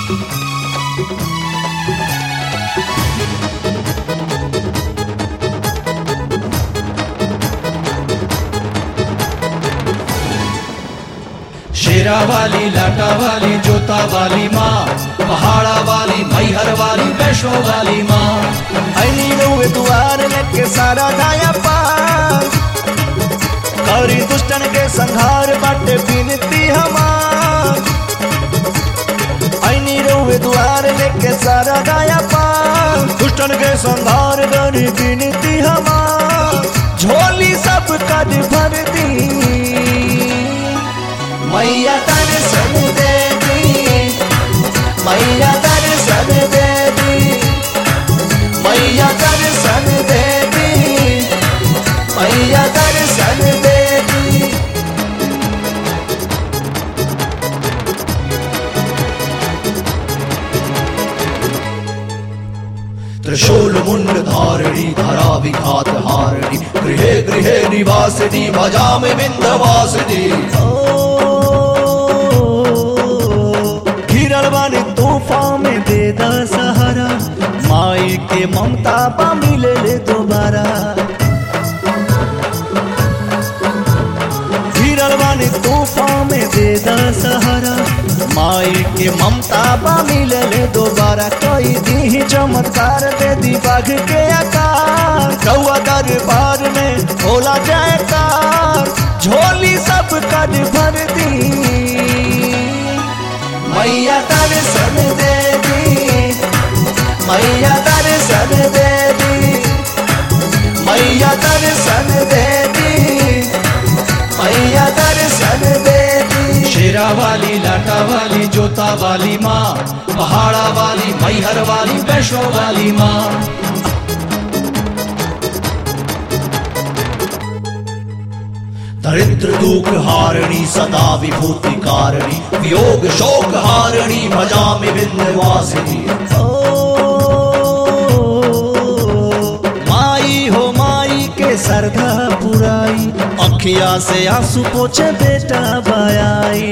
शेरा वाली लाटा वाली जोता वाली माँ पहाड़ा वाली मैहर वाली वैष्णो वाली माँ ऐनी रउए दुआर लेके सारा दाया पार करी दुष्टन के संहार बाटे बिनती हमार ऐनी रउए दुआर लेके सारा दाया पार दुष्टन के संहार करी बिनती हमार झोली सब कद भर दी मैया दर्शन दे दी मैया दर्शन दे दी मैया दर्शन दे दी मैया दर्शन दे दी त्रिशूल मुंड धारिणी धरा विघात हारिणी गृहे गृहे निवासिनी भजामि विंध्यवासिनी घिरल बानी तूफान में दे दा सहारा माई के ममता पा मिले ले दोबारा घिरल बानी तूफान में दे दा सहारा माई के ममता पा मिले ले दोबारा कोई दी चमत्कार दे दी बाघ के आकार कौआ दरबार में होला जयकार झोली सब कद भर दी मैया दर्शन दे दी मैया दर्शन दे दी मैया दर्शन दे दी मैया दर्शन दे दी शेरा वाली लाटा वाली जोता वाली माँ पहाड़ा वाली मैहर वाली वैष्णो वाली माँ दरिद्र दुख हारिणी सदा विभूति कारिणी वियोग शोक हारिणी भजामि विंध्यवासिनी ओ माई हो माई के सरधा पुराई अखिया से आंसू पोछे बेटा बायाई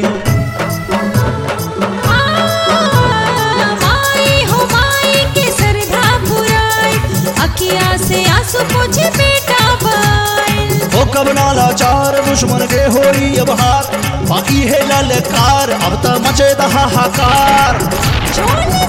माई हो माई के सरधा पुराई अखिया से आंसू पोछे बेटा बाई हो कब नाला चार दुश्मन के होई अब हार बाकी है ललकार अब त मचे हाहाकार झोली